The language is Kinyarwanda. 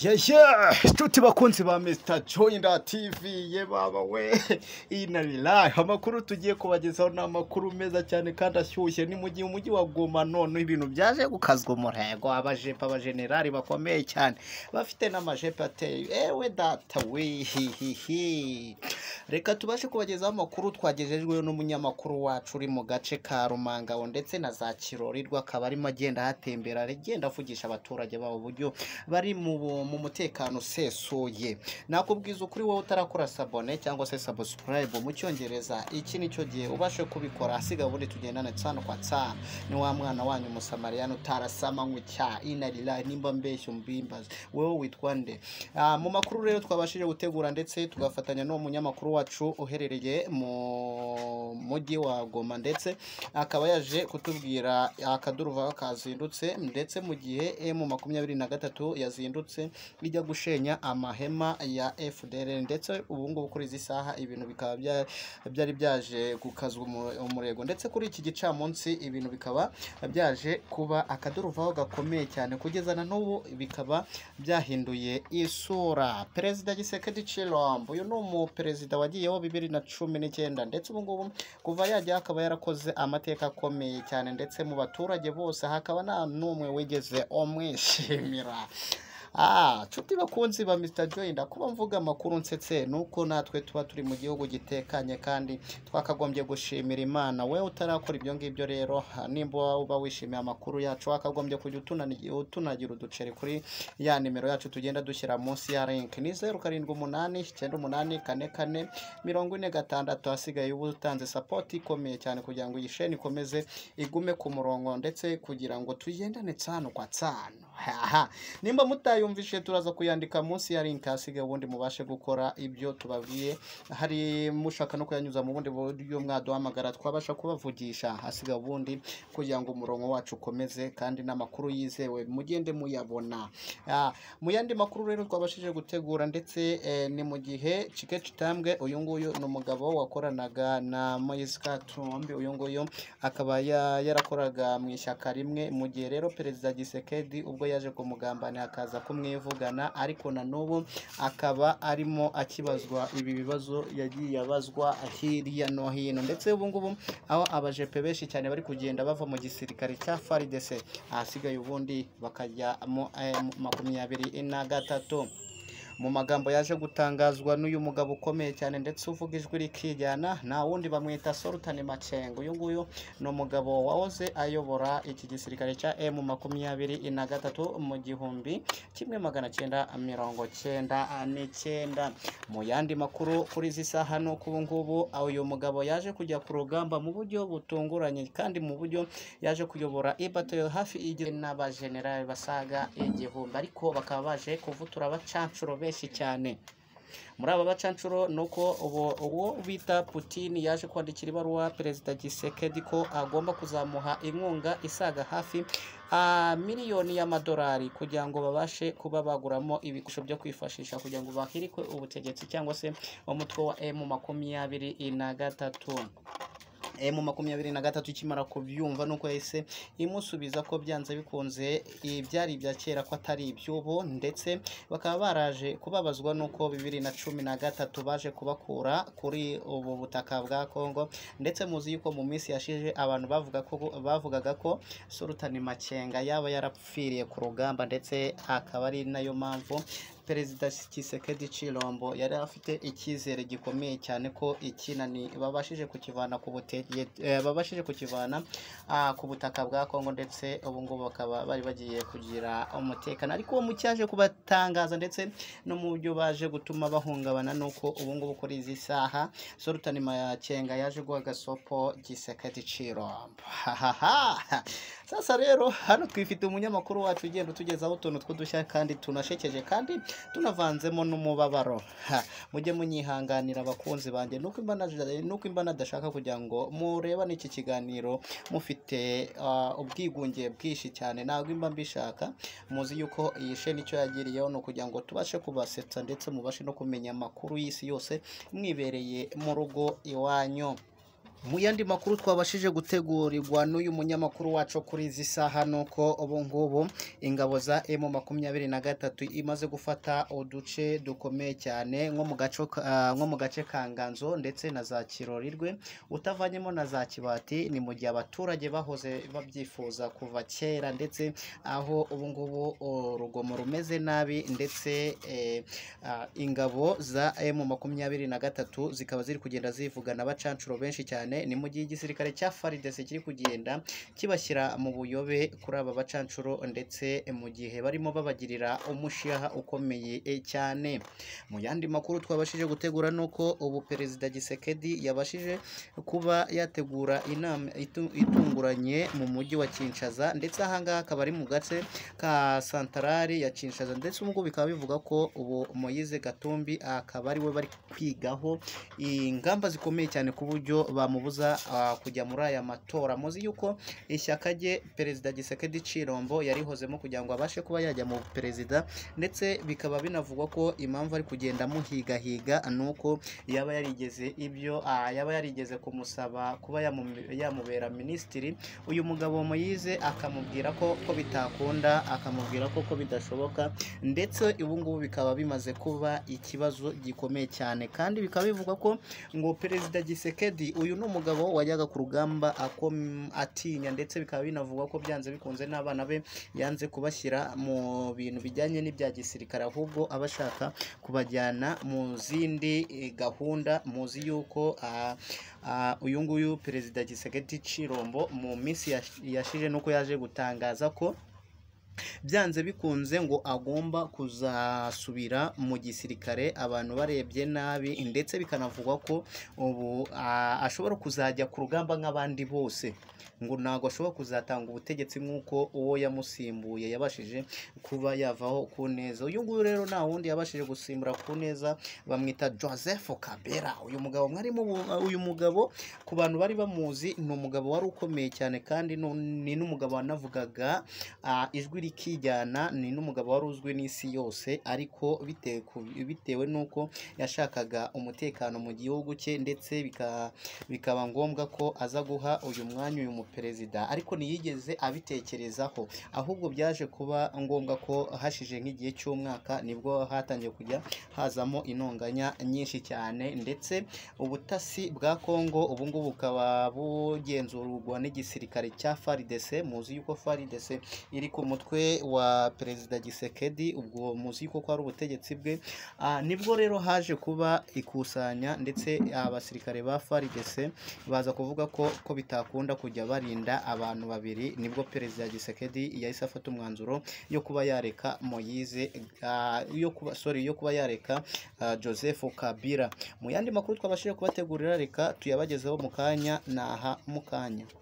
Yeshe, tuti bakunzi ba Mr. Joyner TV ye baba we inabirayi amakuru tugiye kubagezaho ni amakuru meza cyane kandi ashyushye ni mu gihe umujyi wa Goma none ibintu byaje gukazwa umurego abajepe abajenerali bakomeye cyane bafite n'amajepe ateye ewe data we hihihi reka tubashe kubagezaho amakuru twagejejweho n'umunyamakuru wacu uri mu gace ka Rumangaho ndetse na za Kirorirwa akaba arimo agenda ahatembera agenda avugisha abaturage babo uburyo bari mu bu- mu mutekano usesuye nakubwiza ukuri wowe utarakora sabone cyangwa se subscribe mu cyongereza iki nicyo gihe ubashe kubikora asigaye ubundi tugendane tsano kwa tsano ni wa mwana wanyu umusamariyani utarasama nk'icya inarira nimba mbeshya umbimbaze wowe witwa nde Ah, mu makuru rero twabashije gutegura ndetse tugafatanya n'uwo munyamakuru wacu uherereye mu mujyi wa goma ndetse akaba yaje kutubwira akaduruvaho kazindutse ndetse mu gihe emu makumyabiri na gatatu yazindutse ijya gushenya amahema ya FDL ndetse ubu ngubu kuri izi saha ibintu bikaba bya- byari byaje gukazwa umu- umurego ndetse kuri iki gicamunsi ibintu bikaba byaje kuba akaduruvaho gakomeye cyane kugeza na n'ubu bikaba byahinduye isura perezida gisekedi cirombo uyu ni umuperezida wagiyeho bibiri na cumi n'icyenda ndetse ubu ngubu kuva yajya akaba yarakoze amateka akomeye cyane ndetse mu baturage bose hakaba nta n'umwe wigeze umwishimira Ah, nshuti bakunzi ba Mr. Joy ndakuba mvuga amakuru nsetse nuko natwe tuba turi mu gihugu gitekanye kandi twakagombye gushimira Imana we utarakora ibyo ngibyo rero ha, nimba uba wishimiye amakuru yacu wakagombye kujya utunani- utunagira uduceri kuri ya nimero yacu tugenda dushyira munsi ya link ni zeru karindwi umunani icyenda umunani kane kane mirongo ine gatandatu hasigaye uba utanze sapoti ikomeye cyane kugira ngo iyi sheni ikomeze igume ku murongo ndetse kugira ngo tugendane tsano kwa tsano haha nimba mutayumvishe turaza kuyandika munsi ya link hasigaye ubundi mubashe gukora ibyo tubabwiye hari mushaka no kuyanyuza mu bundi buryo mwaduhamagara twabasha kubavugisha hasigaye ubundi kugira ngo umurongo wacu ukomeze kandi n'amakuru yizewe mugende muyabona Ah, mu yandi makuru rero twabashije gutegura ndetse eh, ni mu gihe Chike Chitambwe uyu nguyu ni umugabo wakoranaga na Moise Katumbi uyu nguyu akaba ya- yarakoraga mu ishyaka rimwe mu gihe rero perezida Gisekedi ubwo yaje kumugambana akaza kumwivugana ariko na n'ubu akaba arimo akibazwa ibi bibazo yagiye abazwa hirya no hino ndetse ubu ngubu aho abajepe benshi cyane bari kugenda bava mu gisirikare cya faridese ahasigaye ubundi bakajya mu eh, mu makumyabiri na gatatu mu magambo yaje gutangazwa n'uyu mugabo ukomeye cyane ndetse uvuga ijwi rikijyana nta wundi bamwita Sultan Macengo uyu nguyu ni umugabo wahoze ayobora iki gisirikare cya M makumyabiri na gatatu mu gihumbi kimwe magana cyenda mirongo cyenda n'icyenda mu yandi makuru kuri izi saha ni uko ubu ngubu uyu mugabo yaje kujya ku rugamba mu buryo butunguranye kandi mu buryo yaje kuyobora ibato hafi igizwe n'abajenerali basaga igihumbi ariko bakaba baje kuvutura abacanshuro benshi cyane muri aba bacanshuro ni uko ubu- uwo bita Putin yaje kwandikira ibaruwa perezida Gisekedi ko agomba kuzamuha inkunga isaga hafi ah, miliyoni y'amadolari kugira ngo babashe kuba baguramo ibikoresho byo kwifashisha kugira ngo bahirikwe ubutegetsi cyangwa se umutwe wa M makumyabiri na gatatu emu makumyabiri na gatatu ikimara kubyumva nuko yahise imusubiza ko byanze bikunze ibyari ibya kera ko atari iby'ubu ndetse bakaba baraje kubabazwa nuko bibiri na cumi na gatatu baje kubakura kuri ubu butaka bwa Kongo ndetse muzi yuko mu minsi yashize abantu bavuga ko bavugaga ko Sultan Makenga yaba yarapfiriye ku rugamba ndetse akaba ari nayo mpamvu perezida Tshisekedi Chilombo yari afite icyizere gikomeye cyane ko ikinani babashije kukivana ku butege eh, babashije kukivana ah, ku butaka bwa Kongo ndetse ubu ngubu bakaba bari bagiye kugira umutekano ariko uwo mucyaje kubatangaza ndetse no mu buryo baje gutuma bahungabana nuko ubu ngubu kuri izi saha Sultan Makenga yaje guha agasopo Tshisekedi Chilombo hahaha sasa rero hano twifite umunyamakuru wacu ugenda utugezaho utuntu tw'udushya kandi tunashekeje kandi tunavanzemo n'umubabaro Ha, mujye munyihanganira abakunzi banjye nuko imbana nuko imba nadashaka kugira ngo mureba n'iki kiganiro mufite ah, ubwigunge bwinshi cyane ntabwo imba mbishaka muzi yuko iyi sheni icyo yagiriyeho ni ukugira ngo tubashe kubasetsa ndetse mubashe no kumenya amakuru y'isi yose mwibereye mu rugo iwanyu mu yandi makuru twabashije gutegurirwa n'uyu munyamakuru wacu kuri izi saha ni uko ubu ngubu ingabo za emu makumyabiri na gatatu imaze gufata uduce dukomeye cyane nko mu gace ka- nko mu gace ka nganzo ndetse na za kirorirwe utavanyemo na za kibati ni mu gihe abaturage bahoze babyifuza kuva kera ndetse aho ubu ngubu o, urugomo rumeze nabi ndetse eh, ah, ingabo za emu makumyabiri na gatatu zikaba ziri kugenda zivugana abacancuro benshi cyane ni mu gihe igisirikare cya faridese kiri kugenda kibashyira mu buyobe kuri aba bacancuro ndetse mu gihe barimo babagirira umushiha ukomeye eh, cyane mu yandi makuru twabashije gutegura ni uko ubu perezida gisekedi yabashije kuba yategura inama itu- itunguranye mu mujyi wa Kinshasa ndetse ahangaha akaba ari mu gace ka santarari ya Kinshasa ndetse ubwo bikaba bivuga ko ubu Moise Gatumbi akaba ari we bari kwigaho ingamba zikomeye cyane ku buryo bamubuza ah, kujya muri aya matora muzi yuko ishyaka rye perezida Gisekedi Cirombo yarihozemo kugira ngo abashe kuba yajya mu perezida ndetse bikaba binavugwa ko impamvu ari kugenda amuhigahiga ni uko yaba yarigeze ibyo ah, yaba yarigeze kumusaba kuba yamu- yamubera minisitiri uyu mugabo Moise akamubwira ko ko bitakunda akamubwira ko ko bidashoboka ndetse ubu ngubu bikaba bimaze kuba ikibazo gikomeye cyane kandi bikaba bivuga ko ngo perezida Gisekedi uyu ni umugabo wajyaga ku rugamba akom- atinya ndetse bikaba binavugwa ko byanze bikunze n'abana be yanze kubashyira mu bintu bijyanye n'ibya gisirikare ahubwo aba ashaka kubajyana mu zindi eh, gahunda muzi yuko ah, ah, uyu nguyu perezida gisagati cirombo mu minsi yash- yashize nuko yaje gutangaza ko byanze bikunze ngo agomba kuzasubira mu gisirikare abantu barebye nabi ndetse bikanavugwa ko ubu a- ashobora kuzajya ku rugamba nk'abandi bose ngo ntabwo ashobora kuzatanga ubutegetsi nk'uko uwo yamusimbuye yabashije kuba yavaho ku neza uyu nguyu rero nta wundi yabashije gusimbura ku neza bamwita joseph kabera uyu mugabo mwarimo bu- uyu mugabo ku bantu bari bamuzi ni umugabo wari ukomeye cyane kandi nu- ni n'umugabo wanavugaga ah, ijwi rikijyana ni n'umugabo wari uzwi n'isi yose ariko bitewe ku- bitewe n'uko yashakaga umutekano mu gihugu cye ndetse bika- bikaba ngombwa ko aza guha uyu mwanya uyu muperezida ariko ntiyigeze abitekerezaho ahubwo byaje kuba ngombwa ko hashize nk'igihe cy'umwaka nibwo hatangiye kujya hazamo intonganya nyinshi cyane ndetse ubutasi bwa Kongo ubu ngubu bukaba bugenzurwa n'igisirikare cya FARDC muzi yuko FARDC iri ku mutwe wa perezida Gisekedi ubwo muzi yuko ko ari ubutegetsi bwe Ah, nibwo rero haje kuba ikusanya ndetse abasirikare ba FARDC baza kuvuga ko ko bitakunda kujya barinda abantu babiri nibwo perezida Gisekedi yahise afata umwanzuro yo kuba yareka Moise ah, yo kuba sorry yo kuba yareka ah, Joseph Kabila mu yandi makuru twabashije kubategurira reka tuyabagezeho mu kanya naha mu kanya